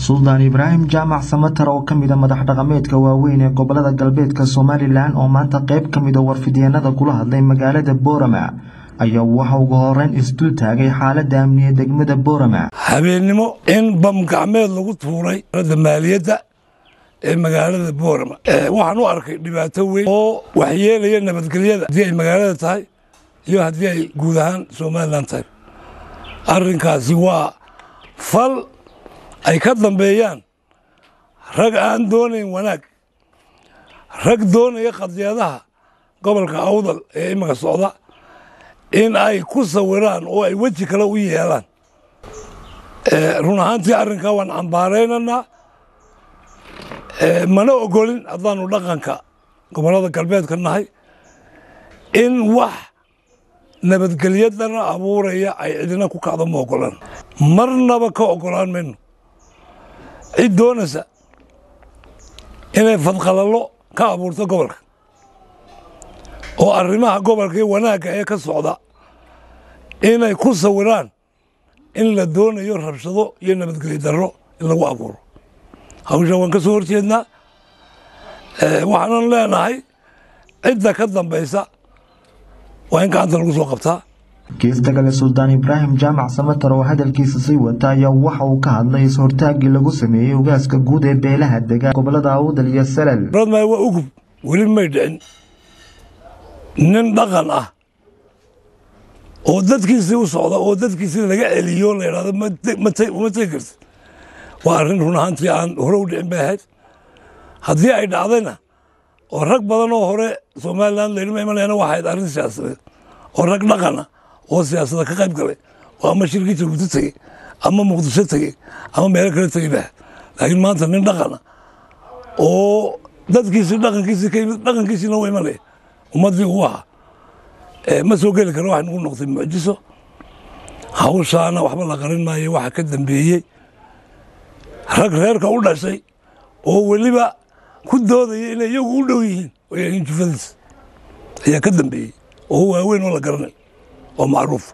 suldaan ibraahim jaamac samatar oo ka mid a madax dhaqameedka waaweyn ee gobolada galbeedka somalilan oo maanta qayb ka mid a warfidyeennada kula hadlay magaalada boorama ayaa waxa ugu horeyn isdul taagay xaaladda amniga degmada boorama habeennimo in bam gacmeed lagu tuuray da maaliyadda ee magaalada boorama waxaan u arkay dhibaato weyn oo waxyeelaya nabadgelyada haddii ay magaalada tahay iyo haddii ay guud ahaan somalilan tahay arrinkaasi waa fal ay ka dambeeyaan rag aan doonayn wanaag rag doonaya qadiyadaha gobolka awdal ee imika socda in ay ku sawiraan oo ay weji kale u yeelaan run ahaantii arrinkaa waan cambaaraynaynaa mana ogolin haddaanu dhaqanka gobollada galbeedka nahay in wax nabadgelyadana abuuraya ay cidina ku kacdo ma ogolaan marnaba ka ogolaan mayno cid doonaysa inay fadqalallo ka abuurto gobolka oo arrimaha gobolka iyo wanaagga ee ka socda inay ku sawiraan in la doonayo rabshado iyo nabadgelyo darro in lagu abuuro hawsha waan ka soo horjeednaa waxaanan leenahay cidda ka dambaysa waa in gacanta lagu soo qabtaa geesta kale suldaan ibraahim jaamac samatar oo hadalkiisa sii wata ayaa waxa uu ka hadlay is-hortaaggii lagu sameeyey ogaaska guud ee beelaha dega gobolada awdal iyo salal radmay waa ugub weli may dhicin nin dhaqan ah oo dadkiisii u socda oo dadkiisii laga celiyo la yidhahdo uma tegi karti waa arrin run ahaantii aan hore u dhicin bay ahayd haddii ay dhacdayna oo rag badan oo hore somalilan laydhima imanayana waa ahayd arrin siyaasadeed oo rag dhaqana oo siyaasada ka qayb galay oo ama shirkii jabuuti tegey ama muqdisho tegey ama meelo kale tegey ba laakiin maanta nin dhaqana oo dadkiisii dhaqankiisii ka yimid dhaqankiisiina u imanaya ummaddii uu ahaa ma soo geli kara waxay nagu noqtay mucjiso hawshaana waxba la qarin maayo waxa ka dambeeyey rag reerka u dhashay oo weliba ku doodaya inay iyagu u dhow yihiin oo yahiin jufadiisa ayaa ka dambeeyey oo waaweyn oo la garanay oo macruufa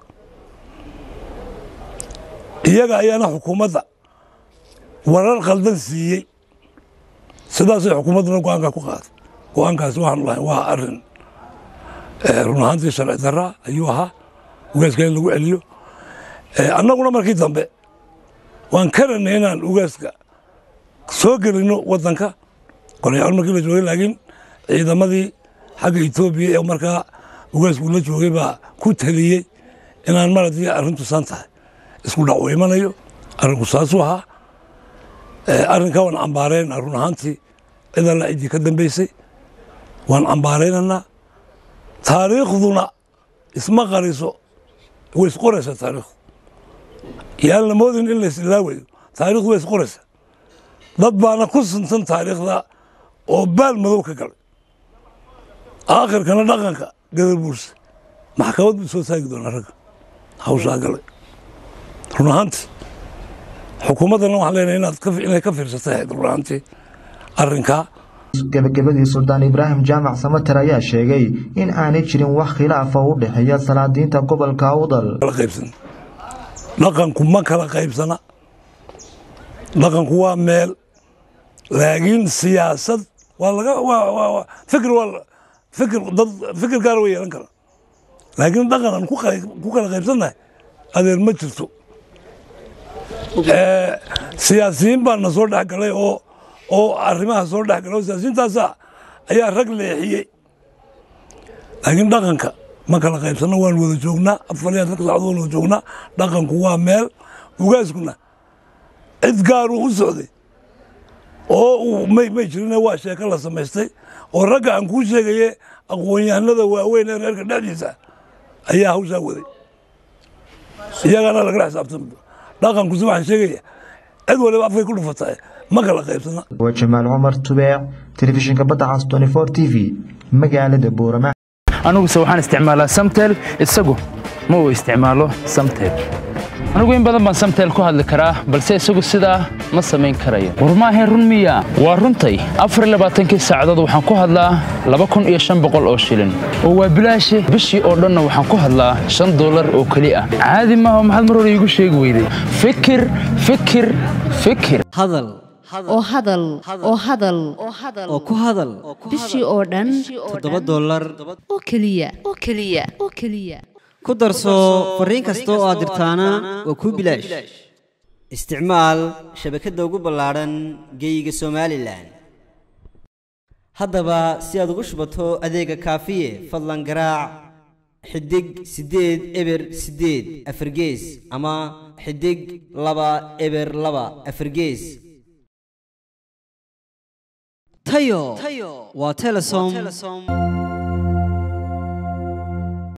iyaga ayaana xukuumadda warar khaldan siiyey sidaasay xukuumadduna go-aankaa ku qaaday go-aankaasi waxaanu lahay waa arrin run ahaantii sharci darra ayuu ahaa ugaaska in lagu celiyo annaguna markii dambe waan karanay inaan ugaaska soo gelino waddanka qorayaal markii la joogay laakiin ciidamadii xagga etoobiya ee markaa ugaasku la joogay baa ku taliyey inaan mar haddii arrintu san tahay isku dhac u imanayo arrinku saasuu ahaa arrinkaa waan cambaaraynaa run ahaantii cid alla ciddii ka dambaysay waan cambaaraynaynaa taariikhduna isma qariso way isqoraysaa taariikhdu yaan la moodin in la isilaawayo taarikhdu way isqoraysaa dad baana ku suntan taariikhda oo baal madow ka galay aakhirkana dhaqanka gadar buurse maxkamad buu soo taagi doonaa ragga hawshaa galay run ahaantii xukuumaddana waxaan leenahay inaad inay ka fiirsatay ahayd run ahaantii arrinkaa gabagabadii suldaan ibraahim jaamac samater ayaa sheegay in aanay jirin wax khilaafa u dhexeeya salaadiinta gobolka awdal dhaqanku ma kala qaybsana dhaqanku waa meel laakiin siyaasad waa laga fikir waa fikir dad fikir gaara way yeelan kara laakiin dhaqan aan ku kala qaybsannahay adeer ma jirto siyaasiyiin baa na soo dhex galay oo oo arrimaha soo dhex galay oo siyaasiyiintaasa ayaa rag leexiyey laakiin dhaqanka ma kala qaybsanno waan wada joognaa afar iyo afarka saacadood wada joognaa dhaqanku waa meel ugaaskuna cid gaaruu u socday oo uu may may jirine waa sheeko la samaystay oo ragga aan kuu sheegaye aqoon-yahanada waaweyn ee reerka dhexdiisa ayaa hawshaa waday iyagaana lagala xisaabtama dhaqankusi waxaan sheegaya cid waliba afkay ku dhufatay ma kala qaybsana waa jamaal cumar tubeec telefishinka badda cas tony four t v magaalada boorama aniguse waxaan isticmaalaa samtel isagu ma uu isticmaalo samtel anigu in badan baan samteel ku hadli karaa balse isagu sidaa ma samayn karayo war maahayn run miya waa runtay afar labaatankii saacadood waxaan ku hadlaa laba kun iyo shan boqol oo shilin oo waa bilaashe bishii oo dhanna waxaan ku hadlaa shan dollar oo keli ah caadi maaha maxaad mar hore iigu sheegi weyday fikir fikir fikir hadal oo hadal oo hadal oo ku hadal bishii oo dhan toddoba dollar oo keliya oo keliya oo keliya ku darso fariin kasta oo aad dirtaana waa kuu bilaash isticmaal shabakadda ugu ballaadhan geeyiga somalilan haddaba si aad ugu shubato adeega kaafiye fadlan garaac xidig siddeed eber siddeed afargees ama xidig laba eber laba afargees tayo waa telesom